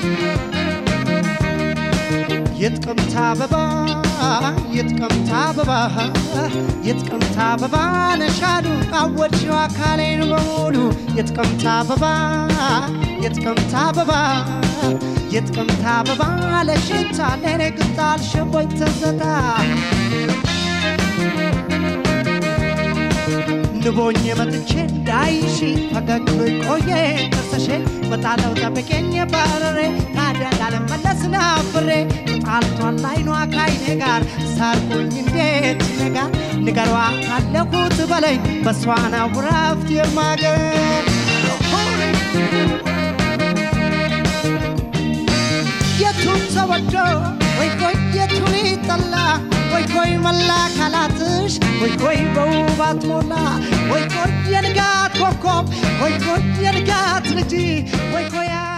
የጥቅምት አበባ የጥቅምት አበባ የጥቅምት አበባ ነሻሉ አወድሽው አካሌን በሙሉ የጥቅምት አበባ የጥቅምት አበባ የጥቅምት አበባ ለሽታ ለኔ ቅጣል ሸቦኝ ተዘታ ንቦኝ መጥቼ እንዳይሺ ፈገግ ቆየ ጥርስሽ በጣለው ጠብቄኝ ባረሬ ታዲያ እንዳልመለስ ናፍሬ ተጣልቷል አይኗ ካይኔ ጋር ሳርኩኝ እንዴት ነጋ ንገሯ ካለሁት በለኝ በሷ ነው ረፍት የማገኝ የቱን ተወዶ ወይ ቆይ የቱን ይጠላ ወይ ቆይ መላ አካላትሽ ወይ ቆይ በውባት ሞላ ወይ ቆይ የንጋት ኮከብ ወይ ቆይ የንጋት ልጅ ወይ ቆይ